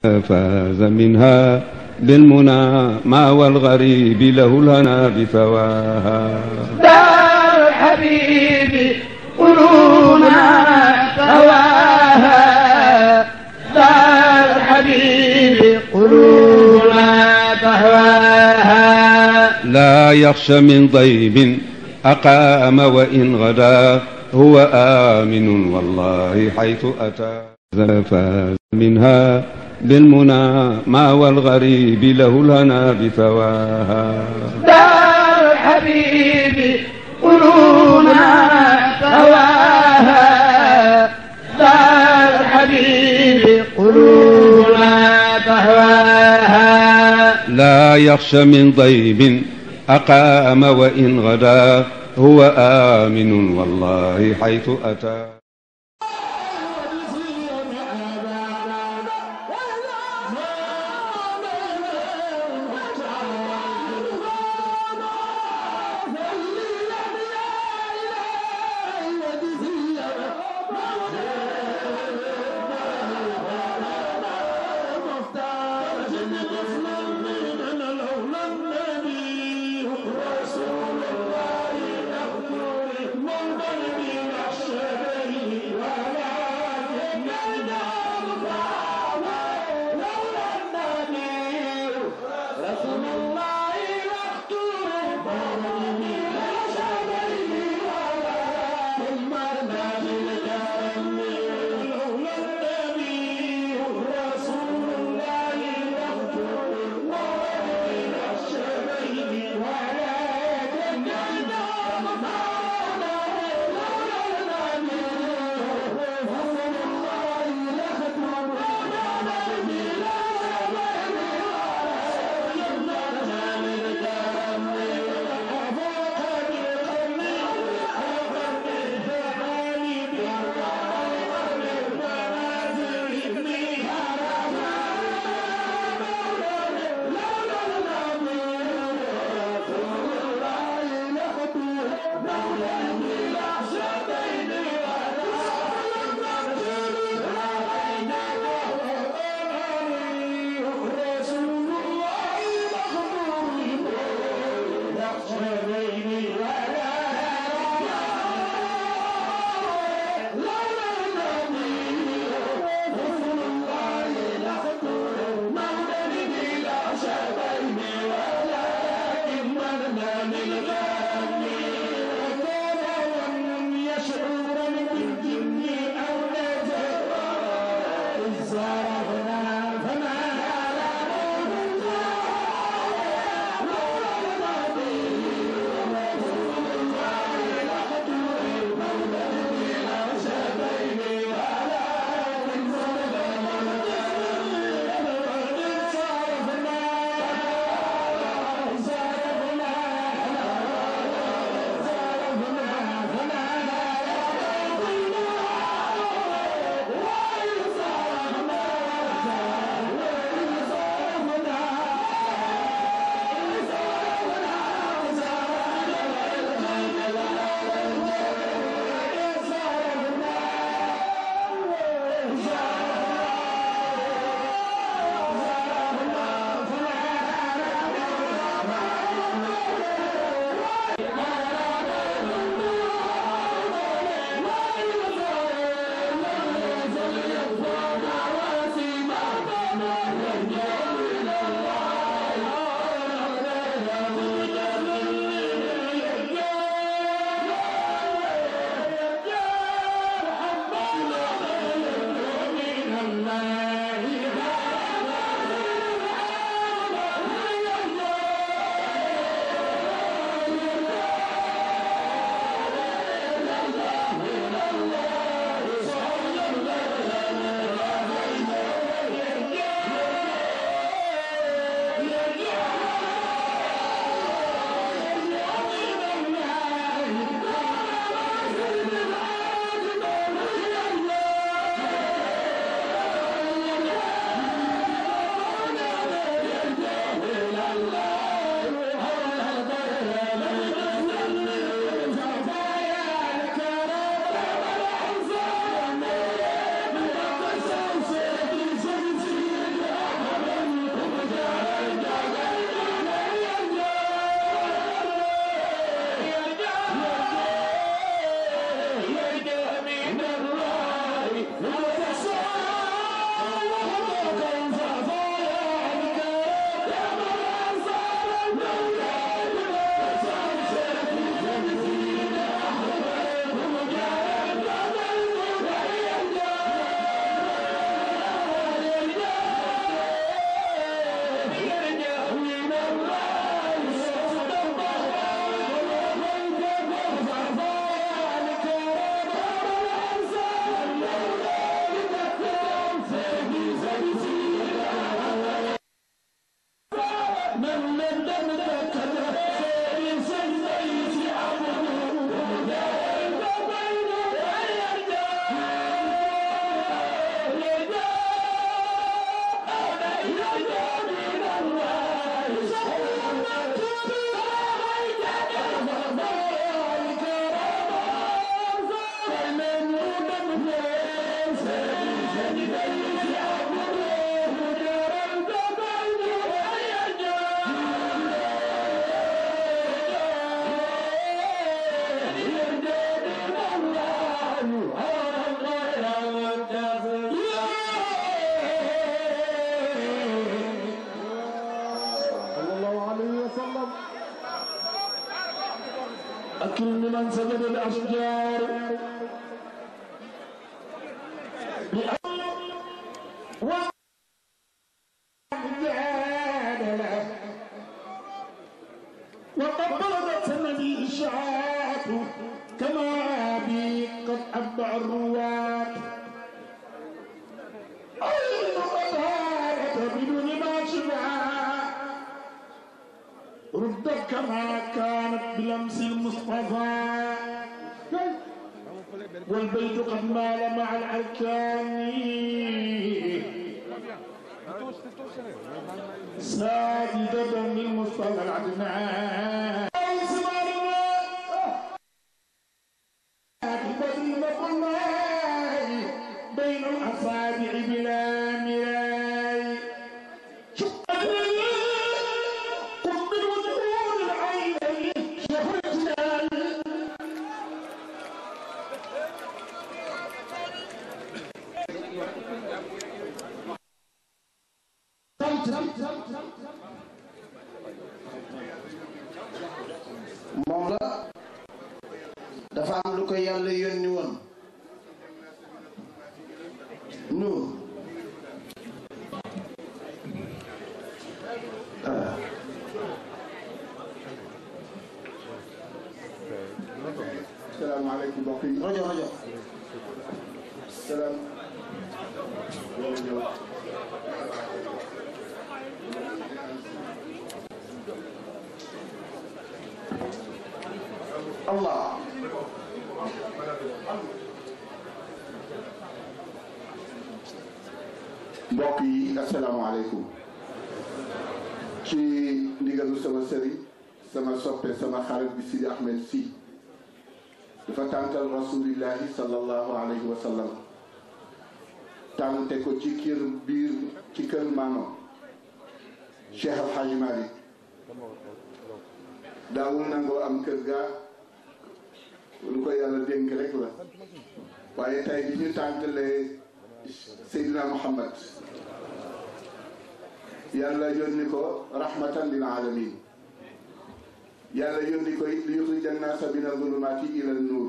فاز منها بالمنى ما والغريب له الهنا بثواها دار الحبيب قلوبنا ثواها دار الحبيب قلوبنا تهواها لا يخشى من ضيب أقام وإن غدا هو آمن والله حيث أتى فاز منها بالمنى ما والغريب له الهنا بثواها دار الحبيب قلوبنا ثواها دار الحبيب قلوبنا تهواها لا يخشى من ضيب أقام وإن غدا هو آمن والله حيث أتى أكرم من سجد الأشجار وقبلت النبي الشعاة كما بي قد أتبع الرواة أين قتالة بدون ما شبعا ردت كما كانت بلمس المصطفى والبيت قد مال مع الأركان ساجدة للمصطفى العدنان بين الأصابع بلا مراي قم بالوجود العينين شهرتنا moom la dafa am lu ko yàlla yónni woon nuur salaamaaleykum mbokk yi rajo rajo salaam allah mbokk yi asalaamaaleykum ci ndigalu sama sëriñ sama soppe sama xarit bi Sidi Ahmed si dafa tàntal rasulillahi sallallahu alayhi wa sallam tànte ko ci kër biir ci kër maamam Cheikh Al Hadj Malick daawul nangoo am kër gaa lu ko yàlla dénk rek la waaye tey bi ñu tàntalee Seydina Muhammad yàlla yónni ko rahmatan lil alamin yàlla yónni ko it li yuxrija naasa mina zulumaati ila nuur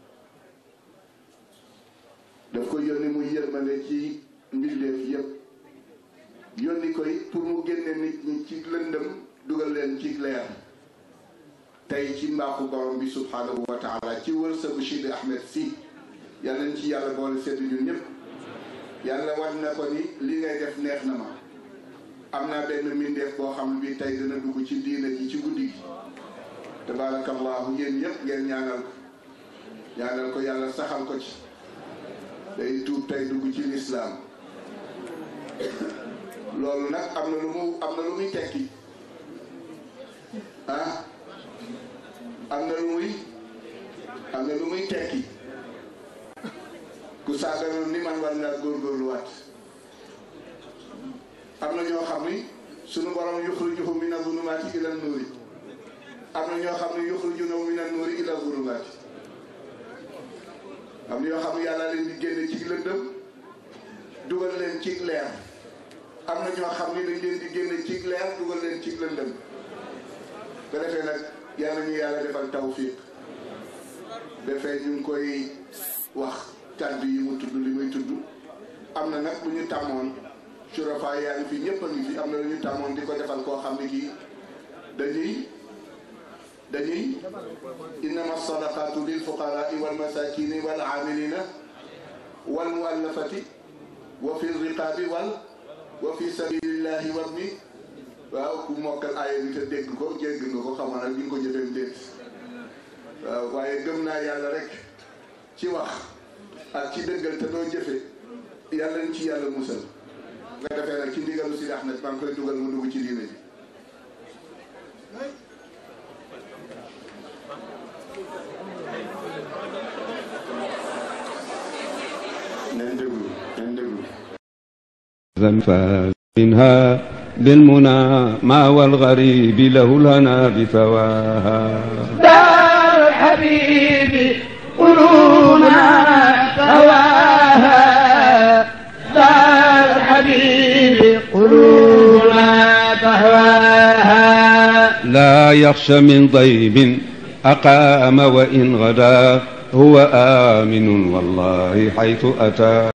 daf ko yónni muy yërmande ci mbindeef yépp yónni ko it pour mu génne nit ñi ci lëndëm dugal leen ci leer tey ci mbaaxu borom bi subhanahu wa taala ci wërsëgu Sidi Ahmed si yàlla nañ ci yàlla boole seddu ñun ñëpp yàlla wan na ko ni li ngay def neex na ma am naa benn mbindeef boo xam bi tey dina dugg ci diina ji ci guddi gi tabaarakallahu yéen ñëpp ngeen ñaanal ko ñaanal ko yàlla saxal ko ci day tuub tey dugg ci lislaam loolu nag am na lu mu am na lu muy tekki ah am na lu muy am na lu muy tekki ku saaganoon ni man war ngaa góorgóorluwaat am na ñoo xam ni sunu borom yuxrijuhum mina zulumaati ila nuuri am na ñoo xam ne yuxrijunahum mina nuuri ila zulumaati am na ñoo xam ne yàlla leen di génne ci lëndëm dugal leen ci leer am na ñoo xam ne dañ leen di génne ci leer dugal leen ci lëndëm ko defee nag yàlla ñu yàlla defal tawfiq defee ñu ngi koy wax kàddu yi mu tudd li muy tudd am na nag lu ñu tàmmoon surafa yaa ngi fi ñëpp a ngi fi am na lu ñu tàmmoon di ko defal koo xam ne kii dañuy dañuy innama sadaqatu lil fuqaraa wal masakini wal amilina wal muallafati wa fi riqaabi wal wa fi sabilillahi wabni waaw ku mokkal aaya bi te dégg ko jégg nga ko xamal nag di nga ko jëfee déet waaw waaye gëm naa yàlla rek ci wax ak ci dëggal te doo jëfe yàlla ñu ci yàlla musal nga defee nag ci ndigalu si Ahmed maa ngi koy dugal mu dugg ci diine ji neen déglu neen déglu فاز منها بالمنى ما والغريب له الهنا بثواها دار الحبيب قلوبنا هواها دار الحبيب قلوبنا تهواها لا يخشى من ضيب أقام وإن غدا هو آمن والله حيث أتى